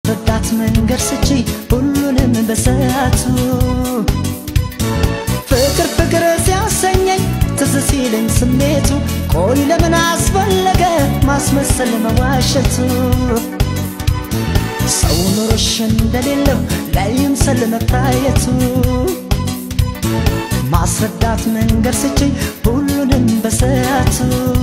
ማስረዳት መንገድ ስቺ ሁሉንም በሰዓቱ ፍቅር ፍቅር ሲያሰኘኝ ትዝ ሲለኝ ስሜቱ ቆይ ለምን አስፈለገ ማስመሰል መዋሸቱ ሰው ኑሮሽ እንደሌለው ላይምሰል መታየቱ ማስረዳት መንገድ ስችኝ ሁሉንም በሰዓቱ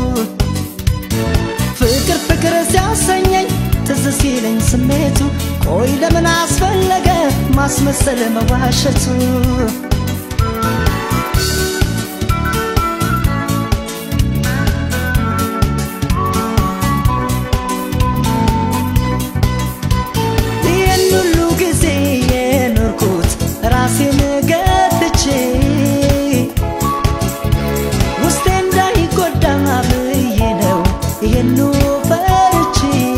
ፍቅር ፍቅር ሲያሰኘኝ ትዝ ሲለኝ ስሜቱ ቆይ ለምን አስፈለገ ማስመሰል መዋሸቱ ይህን ሁሉ ጊዜ የኖርኩት ራሴን ገድቼ ውስጤ እንዳይጎዳ ብዬ ነው ይህኑ ፈርቼ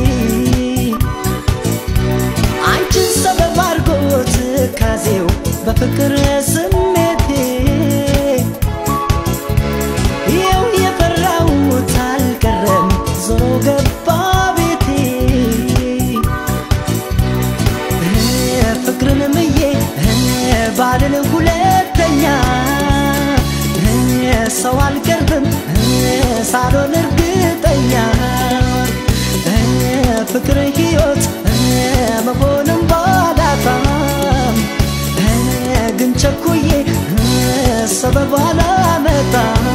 አንቺን ሰበብ አድርጎት ካዜው በፍቅር ስሜቴ ይኸው የፈራሁት አልቀረም ዞሮ ገባ ቤቴ ፍቅርን ምዬ ባልን ሁለተኛ ሰው አልቀርብም ሳሎን እርግጠኛ ፍቅር ሕይወት መሆንም ባላጣም ግን ቸኩዬ ሰበብ አላመጣም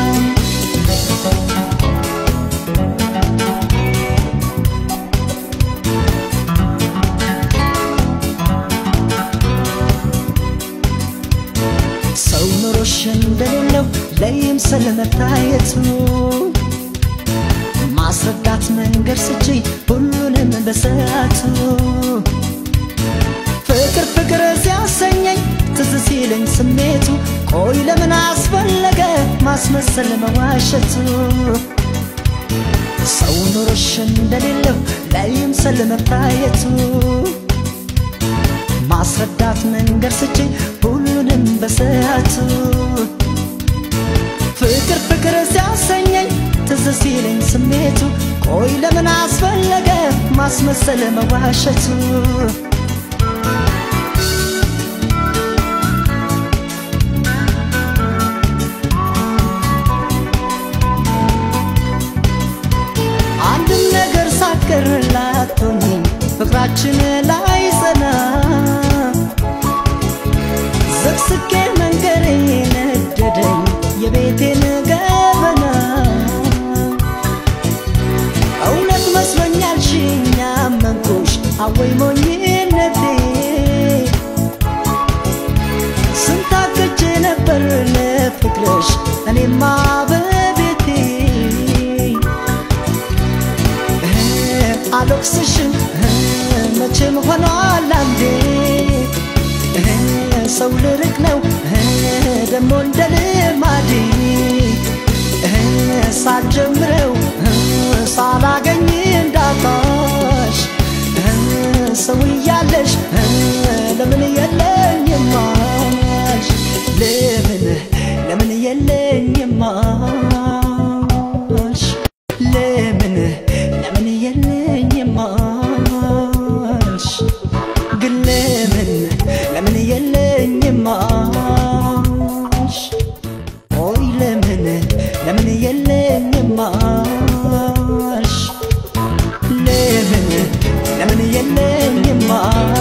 ሰው ኑሮሽ እንደሌለው ለይምሰል መታየቱ ማስረዳት መንገድ ስቺ ሁሉንም በሰዓቱ ፍቅር ፍቅር ሲያሰኘኝ ትዝ ሲለኝ ስሜቱ ቆይ ለምን አስፈለገ ማስመሰል መዋሸቱ ሰው ኑሮሽ እንደሌለው ላይምሰል መታየቱ ማስረዳት መንገድ ስቺ ሁሉንም በሰዓቱ ፍቅር ፍቅር ሲያሰኘኝ ትዝ ሲለኝ ስሜቱ ቆይ ለምን አስፈለገ ማስመሰል መዋሸቱ አንድም ነገር ሳትቀርላት ሆኜ ፍቅራችን ላይ ጸና ዘቅስቄ መንገሬ ነደደኝ የቤቴን ገበና እውነት መስሎኛል ሽኛ አመንኩሽ አወይ ሞኝነቴ ስንታክቼ ነበር ለፍቅርሽ እኔማ በቤቴ አልወቅስሽም መቼም ሆኗል አንዴ ሰው ልርቅ ነው ደሞ እንደ ልማዴ ሳልጀምረው ሳላገኝ እንዳጣሽ ሰው እያለሽ ለምን የለኝማሽ ለምን ለምን የለኝማሽ ለምን ለምን የለኝማሽ ግን ለምን ለምን የለኝማሽ ኦይ ለምን ለምን የለኝማሽ ለምን ለምን የለኝማሽ